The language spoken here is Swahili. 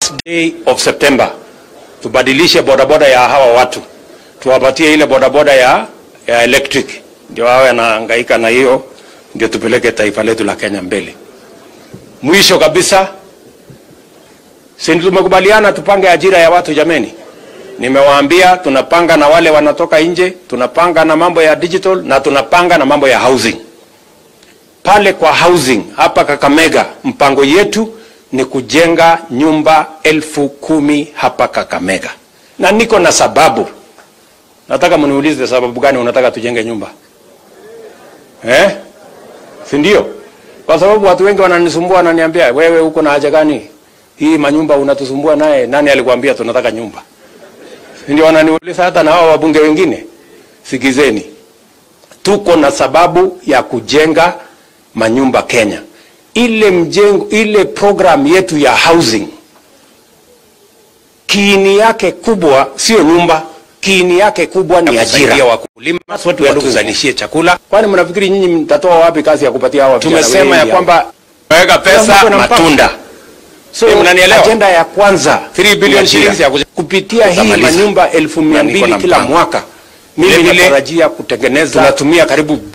day of September tubadilishe bodaboda ya hawa watu, tuwapatie ile bodaboda ya, ya electric, ndio wawe anahangaika na hiyo, ndio tupeleke taifa letu la Kenya mbele. Mwisho kabisa, si tumekubaliana tupange ajira ya watu jameni? Nimewaambia tunapanga na wale wanatoka nje, tunapanga na mambo ya digital na tunapanga na mambo ya housing. Pale kwa housing hapa Kakamega, mpango yetu ni kujenga nyumba elfu kumi hapa Kakamega, na niko na sababu. Nataka mniulize sababu gani unataka tujenge nyumba eh? Si ndio? Kwa sababu watu wengi wananisumbua, wananiambia wewe uko na haja gani hii manyumba unatusumbua naye? Nani alikwambia tunataka nyumba? Si ndio? Wananiuliza hata na hao wabunge wengine. Sikizeni, tuko na sababu ya kujenga manyumba Kenya. Ile mjengo, ile program yetu ya housing, kiini yake kubwa sio nyumba, kiini yake kubwa ni ajira. wakulima Watu tuzalishie chakula. Kwani mnafikiri nyinyi mtatoa wapi kazi ya kupatia hawa vijana Tumesema ya wengi kwamba weka Kila pesa mtu ana mpango. matunda. So, Eh, mnanielewa? ajenda ya kwanza 3 billion ni shillings ajira. ya kuja- kupitia hii Tutamaliza. manyumba elfu mia Na niko mbili na kila mpango. mwaka, mimi Vile vile, natarajia kutengeneza Tunatumia karibu